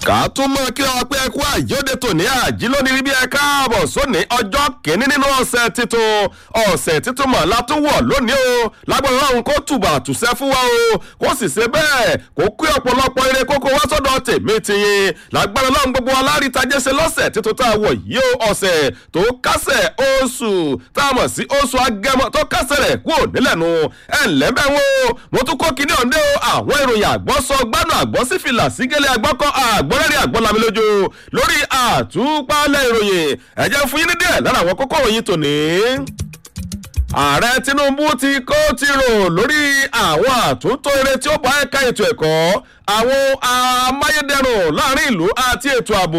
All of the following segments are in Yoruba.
ká tún mọ kí ọ pé ẹkú àyọdẹ tòní àjí lónìí bí ẹ káàbọ̀ sóní ọjọ́ kìíní nínú ọ̀sẹ̀ títun ọ̀sẹ̀ títun mọ̀ látúwọ̀ lónìí o lágbára ọ̀hún kó tùbà tùsẹ́ fún wa o kó sì ṣe bẹ́ẹ̀ kó kí ọ̀pọ̀lọpọ̀ eré kókó wá sọ́dọ̀ tèmi tiyín lágbára ọlọ́run gbogbo alárítajẹ́ ṣe lọ́sẹ̀ títun tá a wọ̀ yìí o ọ̀sẹ̀ tó kásẹ̀ oṣù tá a mọ̀ sí oṣù agẹmọ tó kásẹ̀ rẹ̀ kúrò nílẹ̀ nu ẹ̀ ńlẹ́bẹ̀ wo mo tún kó kinní ọ̀ndẹ́ o àwọn ìròyìn àgbọ̀sọ gbádùn àgbọ̀sífìlà sígẹ́lẹ́ àgbọ̀kọ́ àgbọ̀rẹ́rẹ́ àgbọ̀lami lójú lórí àtúpalẹ̀ ìròyìn ẹ̀jẹ̀ fún yín ní díẹ̀ lára àwọn kókó òyìn tòní ààrẹ tinubu ti kó ti rò lórí àwọn àtúntò eré tí ó bá ẹ̀ka ètò ẹ̀kọ́ àwọn amáyédẹrùn láàrin ìlú àti ètò ààbò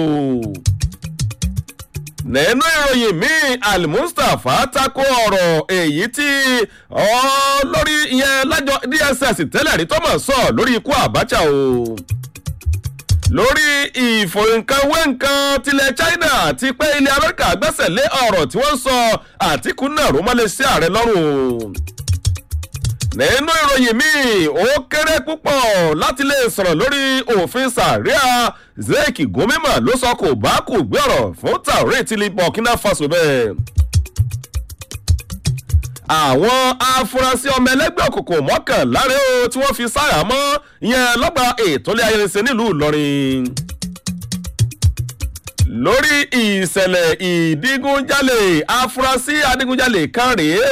nínú ìròyìn míì almustapha tako ọ̀rọ̀ èyí tí lórí ìyẹn lájọ dss tẹ́lẹ̀ rí tọ́mọ̀ sọ lórí ikú abacha o lórí ìfòǹkanwéǹkan tilẹ̀ china ti pé ilẹ̀ amẹ́ríkà gbẹ́sẹ̀ lé ọ̀rọ̀ tí wọ́n sọ àtìkú náà ró mọ́lẹ̀ sí ààrẹ lọ́rùn nínú ìròyìn míì ó kéré púpọ̀ láti lè sọ̀rọ̀ lórí òfin sàríà zeki gomima ló sọ kò bá kò gbé ọ̀rọ̀ fún taore tìlí burkina faso bẹ́ẹ̀ àwọn afurasí ọmọ ẹlẹgbẹ́ òkùnkùn mọ́kànlá rẹ̀ o tí wọ́n fi sáyà mọ́ ìyẹn lọ́gbà ètòlé ayẹyẹsẹ nílùú ìlọrin lórí ìṣẹ̀lẹ̀ ìdígunjalè afurasí adigunjalè kan rèé